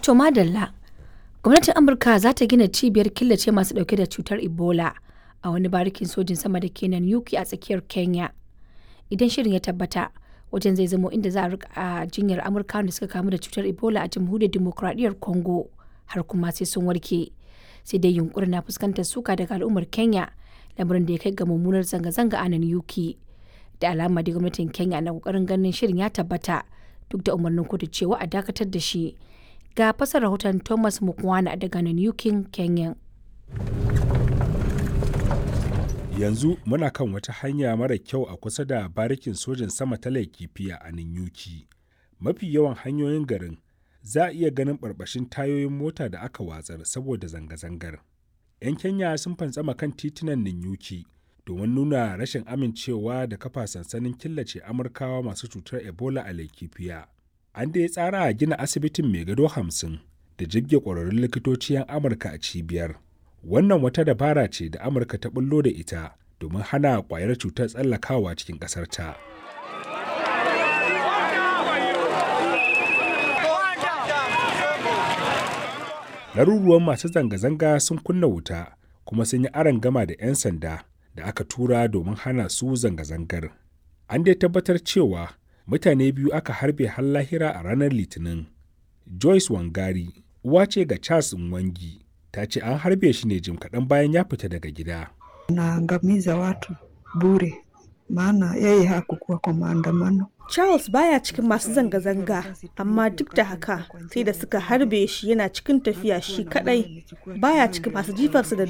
To madalla, gwamnatin Amurka za ta gina cibiyar killace masu ɗauke da cutar Ebola a wani barikin sojin sama da ke nan Yuki a tsakiyar Kenya. Idan shirin ya tabbata, wajen zai zamo inda za a rika jinyar Amurkawan da suka kamu da cutar Ebola a jamhuriyar Dimokuraɗiyyar Congo har kuma sai sun warke. Sai dai yunkurin na fuskantar suka daga al'ummar Kenya, lamarin da ya kai ga mummunar zanga-zanga a nan Yuki. Da alama da gwamnatin Kenya na kokarin ganin shirin ya tabbata duk da umarnin kotu cewa a dakatar da shi. Ga fasar rahoton Thomas Mukwana daga nan Yukin, Kenya. yanzu muna kan wata hanya mara kyau a kusa da barikin sojin sama ta laikifiya a ninyuki mafi yawan hanyoyin garin za a iya ganin barbashin tayoyin mota da aka watsar saboda zanga-zangar 'yan kenya sun fantsama kan titunan ninyuki domin nuna rashin amincewa da kafa sansanin killace amurkawa masu cutar ebola a laikifiya an dai tsara a gina asibitin mai gado hamsin da jibge ƙwararrun likitoci 'yan amurka a cibiyar wannan wata dabara ce da amurka ta bullo da ita domin hana kwayar cutar tsallakawa cikin ƙasarta. Laruruwan masu zanga-zanga sun kunna wuta kuma sun yi aron gama da 'yan sanda da aka tura domin hana su zanga-zangar. An dai tabbatar cewa mutane biyu aka harbe har lahira a ranar Litinin. Joyce Wangari, uwa ce ga Charles Nwangi, ta ce an harbe shi ne jim kaɗan bayan ya fita daga gida. Naangamiza watu bure, maana yeye hakukuwa kwa maandamano. Charles baya cikin masu zanga-zanga, amma duk da haka sai da suka harbe shi yana cikin tafiya shi kadai baya cikin masu jifarsa da